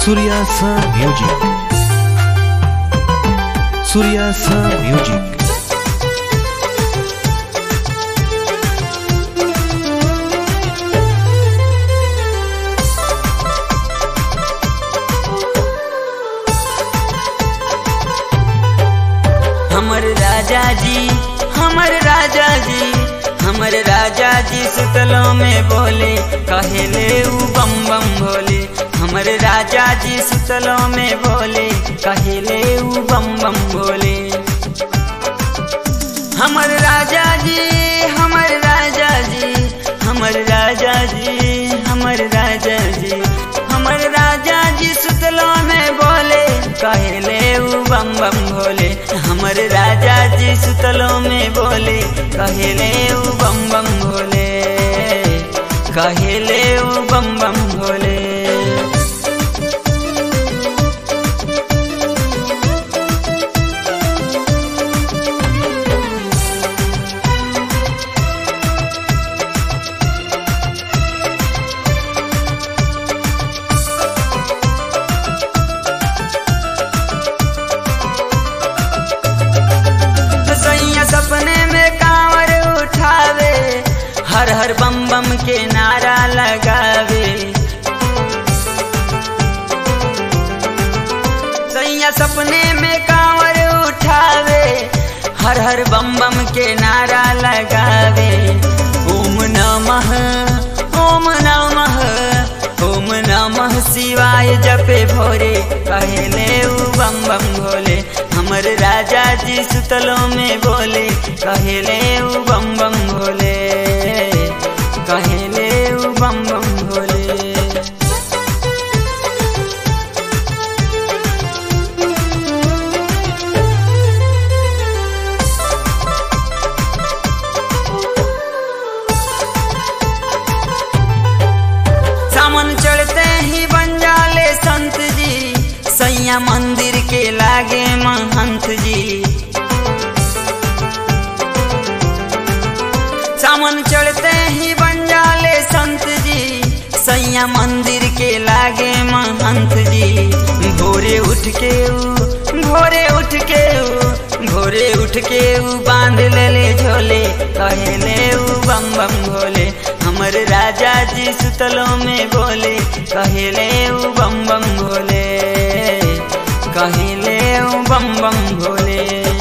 Suryasa Music. Suryasa Music. हमर राजा जी हमर राजा जी हमर राजा जी सुतलों में बोले कहेले ऊ बम बम भोले हमर राजा जी सुतलों में बोले कहेले ऊ बम बम भोले हमर राजा जी हमर राजा जी हमर राजा जी हमर राजा जी हमर राजा जी सुतलों में बोले कहेले ऊ बम बम भोले हमर राजा जी सुतलों में बोले कहेले ऊ बम बम भोले कहेले ऊ बम बम भोले सैया सपने में कांवर उठावे हर हर बम बम के नारा लगावे सैया सपने में कांवर उठावे हर हर बम बम के नारा लगावे ओम नमः ओम नमः ओम नमः शिवाय जपे भोरे कहले ऊ बम बम भोले हमर राजा जी सुतलों में बोले कहले ऊ बम बम भोले कहले ऊ बम बम भोले सामन चढ़ते ही बन जाले संत जी सैया मंदिर के लागे महंत जी सामन चढ़ते ही बन जाले संत जी सैया मंदिर के लागे महंत जी भोरे उठ के ऊ भोरे उठ के ऊ भोरे उठ के ऊ बांध ले ले झोले कहले ऊ बम बम भोले हमर राजा जी सुतलों में बोले कहले ऊ बम बम भोले कहले ऊ बम बम भोले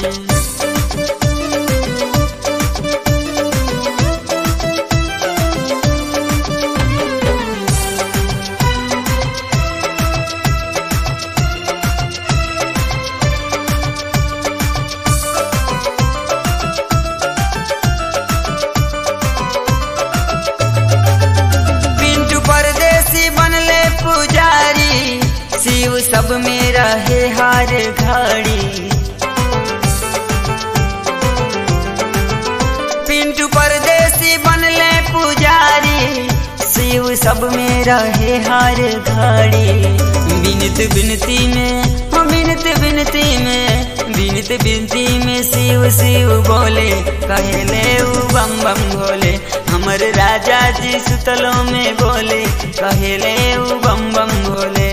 पिंटू परदेसी बनले पुजारी शिव सब में रहे हर घड़ी पिंटू परदेसी बनले पुजारी शिव सब में रहे हर घड़ी बिनत बिनती में हम बिनत बिनती में बिनत बिनती में शिव शिव बोले कहले ऊ बम बम भोले हमर राजा जी सुतलों में बोले कहले ऊ बम बम भोले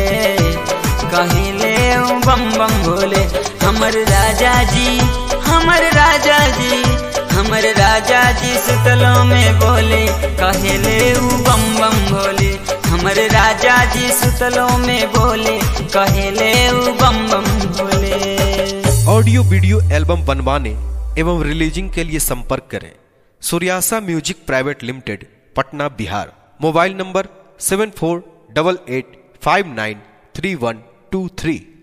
कहले ऊ बम बम भोले हमर राजा जी हमर राजा जी हमर राजा जी सुतलों में बोले कहले ऊ बम बम भोले हमर राजा जी सुतलों में बोले कहले ऊ बम बम भोले ऑडियो वीडियो एल्बम बनवाने एवं रिलीजिंग के लिए संपर्क करें Suryasa music private limited Patna Bihar mobile number seven four double eight five nine three one two three